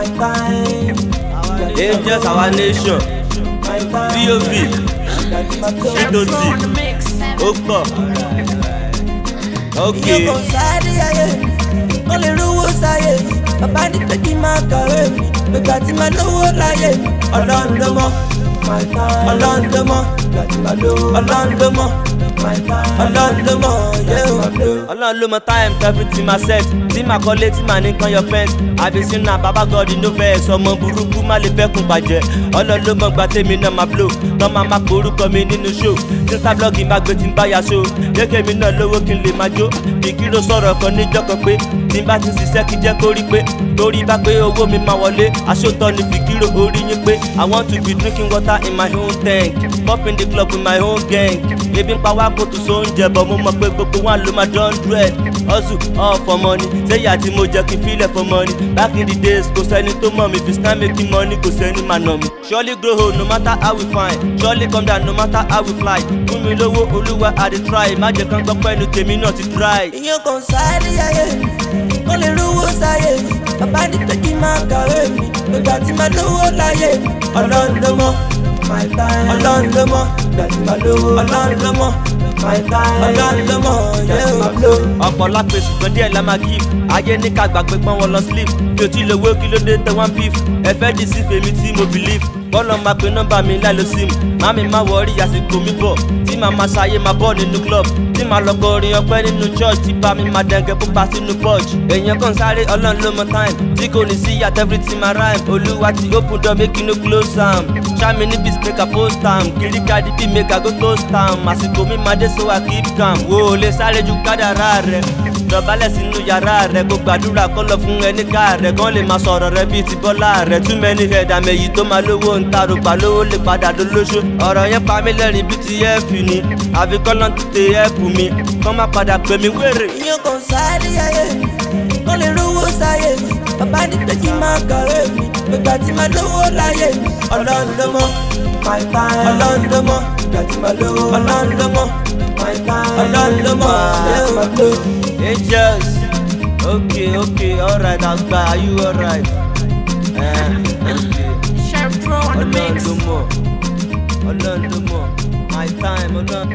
my time. angels our nation My time. pov That's my flow. títòsí ó pọ̀ ok Iye kan sáré ayé, wọ́n lè rówó sáyé. Bàbá ní pé kí n máa kàwé mi, gbègbà tí máa lówó láyé mi. Ọlọ́run ló mọ̀, ọlọ́run ló mọ̀, ọlọ́run ló mọ̀, ọlọ́run ló mọ̀, yẹ́ o. ọlọ́run ló mọ time everything ma set tí màá kọ́lé tí màá ní kan your fence àbísí náà bàbá god no vex ọmọ burúkú má lè fẹ́ kún bàjẹ́ ọlọ́run ló mọ gba tèmi náà máa blow tọ́ máa máa porúkọ mi nínú show tíńtà blọ́ọ̀gì má gbé tí ń bá ya so jẹ́kẹ́ mi náà lówó kí n lè máa jó kìkìrò sọ̀rọ̀ kan níjọ́ kan pé tí n bá ti ṣiṣẹ́ kí jẹ́ kó rí pé torí bá pé owó mi máa wọlé aṣótọ́ ni fìkìrò orí yín pé i want to be drinking water in my own tank pop in the club with my own gang ebi ń pa wá kó tó so oúnjẹ bọ̀ mo mọ̀ pé gbogbo wọn ló máa dán dread hustle all for money sẹ́yà tí mo jẹ́ kí n filẹ̀ for money back in the days kò sẹ́ni tó mọ̀ mi if it's time making money kò sẹ́ni máa nà mí. surely grow old no matter how we fine surely come down no matter how we fly fún mi lówó olúwa i dey try má jẹ́ kán gbọ́ pẹ́ẹ́nu tèmi náà ti dry. Iye kan sáré ayé, wọ́n lè rówó sáyé mi. Bàbá ní pé kí n máa kàwé mi, gbègbà tí máa lówó láyé mi. Ọlọ́run ló mọ̀, ọlọ́run ló mọ̀, ọlọ́run ló mọ̀, ọlọ́run ló mọ̀, yẹ́ o. ọ̀pọ̀ lápè ṣùgbọ́n díẹ̀ la máa give ayé ní ká gbàgbé pọ́n wọn lọ sleep mi ò tí ì lówó kí ló dé tẹ wọ́n beef ẹ fẹ́ dì sí fèmí tí mo believe bọ́lọ̀ máa pe nọ́mbà mi láì lo sim màmí má wọrí àsìkò mi bọ̀ tí màá máa ṣayé máa bọ̀ nínú club tí màá lọ kọrin ọpẹ́ nínú church tí bá mi máa dẹ̀ngẹ̀ pupa sínú porch èèyàn kan sáré ọlọ́run ló mọ time tí kò ní sí yàtọ̀ everything ma rhyme olúwa ti open door make you no close am ṣáàmì ní beat make i post am kiri kadi bí make i go toast am àsìkò mi máa dé so i keep calm wo ò lè sáré ju kádàrá rẹ dọ̀bálẹ̀ sínú yàrá rẹ̀ kó gbàdúrà kó lọ fún ẹni ká rẹ̀ kán lè máa sọ̀rọ̀ rẹ̀ bíi ti bọ́lá rẹ̀ too many head àmì èyí tó máa lówó ń ta rògbà lówó lè padà dolóṣó ọ̀rọ̀ yẹn pa mí lẹ́rìn bíi ti ẹ́ẹ̀fì ni àfi kọ́lọ́n tètè ẹ́ẹ̀pù mi kán má padà pè mí wéré. Iye kan sáré ayé, wọ́n lè rówó sáyé mi. Bàbá ní pé kí n máa kàwé mi, gbègbà tí máa lówó láyé mi. Ọlọ́run ló mọ̀, ọlọ́run ló mọ̀, ọlọ́run ló mọ̀, ọlọ́run ló mọ̀, yẹ́ o. angels okay okay alright àgbà are you alright. Eh, okay. Chef Pro on the ọlọ́run mix. ló mọ̀ ọlọ́run ló mọ̀ my time ọlọ́run.